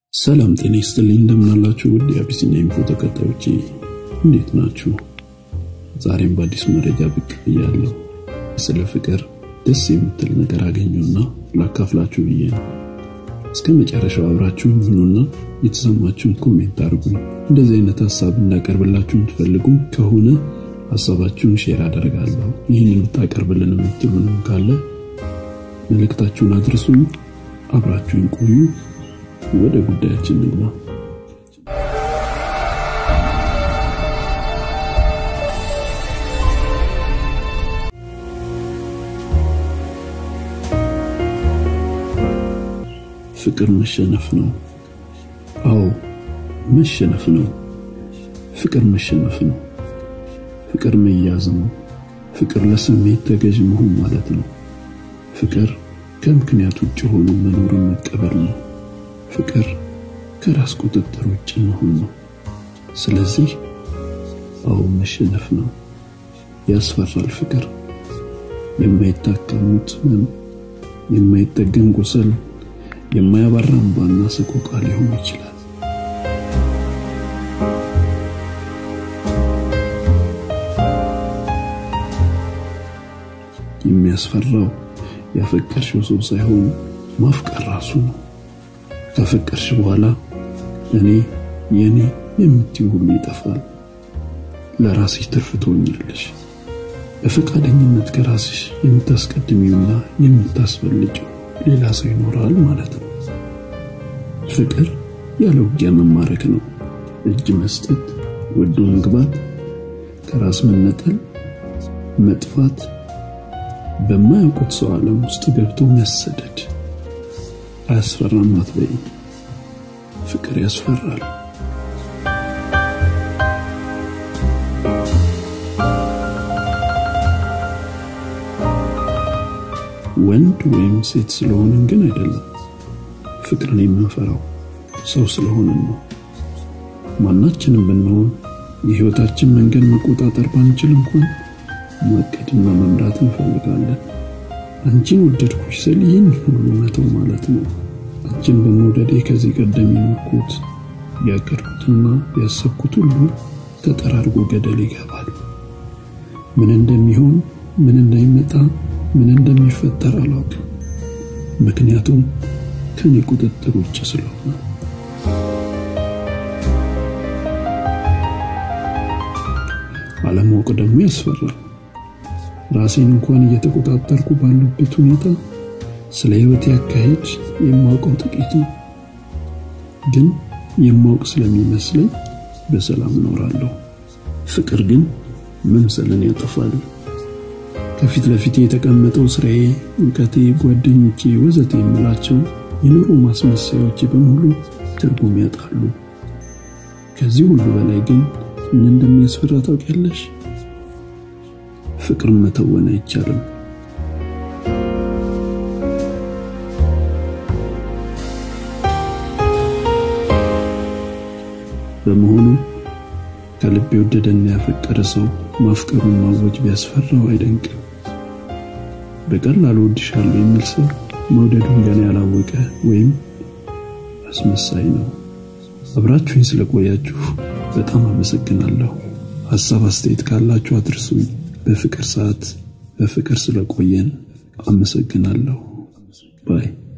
ሰላም ጤና ይስጥልኝ። እንደምናላችሁ ውድ የአቢሲኒያ ኢንፎ ተከታዮቼ እንዴት ናችሁ? ዛሬም በአዲስ መረጃ ብቅ ብያለሁ። ስለ ፍቅር ደስ የምትል ነገር አገኘውና ላካፍላችሁ ብዬ ነው። እስከ መጨረሻው አብራችሁን ሁኑና የተሰማችሁን ኮሜንት አድርጉኝ። እንደዚህ አይነት ሀሳብ እንዳቀርብላችሁ የምትፈልጉ ከሆነ ሀሳባችሁን ሼር አደርጋለሁ። ይህን ልታቀርብልን የምትሉንም ካለ መልእክታችሁን አድርሱኝ። አብራችሁን ቆዩ። ወደ ጉዳያችን ንግባ። ፍቅር መሸነፍ ነው። አዎ መሸነፍ ነው። ፍቅር መሸነፍ ነው። ፍቅር መያዝ ነው። ፍቅር ለስሜት ተገዥ መሆን ማለት ነው። ፍቅር ከምክንያት ውጭ ሆኖ መኖርን መቀበል ነው። ፍቅር ከራስ ቁጥጥር ውጭ መሆን ነው። ስለዚህ አዎ መሸነፍ ነው። ያስፈራል። ፍቅር የማይታከሙት ህመም፣ የማይጠገን ቁስል፣ የማያባራ እንባና ሰቆቃ ሊሆን ይችላል። የሚያስፈራው ያፈቀርሽው ሰው ሳይሆን ማፍቀር ራሱ ነው። ካፈቀርሽ በኋላ እኔ የኔ የምትይው ሁሉ ይጠፋል። ለራስሽ ትርፍ ትሆኛለሽ። በፈቃደኝነት ከራስሽ የምታስቀድሚውና የምታስበልጭው ሌላ ሰው ይኖራል ማለት ነው። ፍቅር ያለ ውጊያ መማረክ ነው። እጅ መስጠት፣ ወዶ መግባት፣ ከራስ መነጠል፣ መጥፋት፣ በማያውቁት ሰው ዓለም ውስጥ ገብቶ መሰደድ። አያስፈራም አትበይ። ፍቅር ያስፈራል። ወንድ ወይም ሴት ስለሆንን ግን አይደለም። ፍቅርን የምንፈራው ሰው ስለሆንን ነው። ማናችንም ብንሆን የህይወታችን መንገድ መቆጣጠር ባንችል እንኳን ማቀድና መምራት እንፈልጋለን። አንቺን ወደድኩሽ ስል ይህን ሁሉ መተው ማለት ነው። አንቺን በመውደዴ ከዚህ ቀደም የኖርኩት ያቀድኩትና ያሰብኩት ሁሉ ተጠራርጎ ገደል ይገባል። ምን እንደሚሆን ምን እንደሚመጣ ምን እንደሚፈጠር አላውቅም። ምክንያቱም ከኔ ቁጥጥር ውጭ ስለሆነ። አለማወቅ ደግሞ ያስፈራል። ራሴን እንኳን እየተቆጣጠርኩ ባለበት ሁኔታ ስለ ህይወት ያካሄድ የማውቀው ጥቂት ነው። ግን የማውቅ ስለሚመስለኝ በሰላም እኖራለሁ። ፍቅር ግን መምሰልን ያጠፋል። ከፊት ለፊቴ የተቀመጠው ስራዬ፣ እውቀቴ፣ ጓደኞቼ፣ ወዘተ የምላቸው የኑሮ ማስመሰያዎቼ በሙሉ ትርጉም ያጣሉ። ከዚህ ሁሉ በላይ ግን ምን እንደሚያስፈራ ታውቂያለሽ? ፍቅር መተወን አይቻልም። በመሆኑ ከልብ የወደደና ያፈቀረ ሰው ማፍቀሩን ማወጅ ቢያስፈራው አይደንቅም። በቀላሉ ወድሻለሁ የሚል ሰው መውደዱን ገና ያላወቀ ወይም አስመሳይ ነው። አብራችሁኝ ስለቆያችሁ በጣም አመሰግናለሁ። ሐሳብ አስተያየት ካላችሁ አድርሱኝ። በፍቅር ሰዓት በፍቅር ስለቆየን አመሰግናለሁ ባይ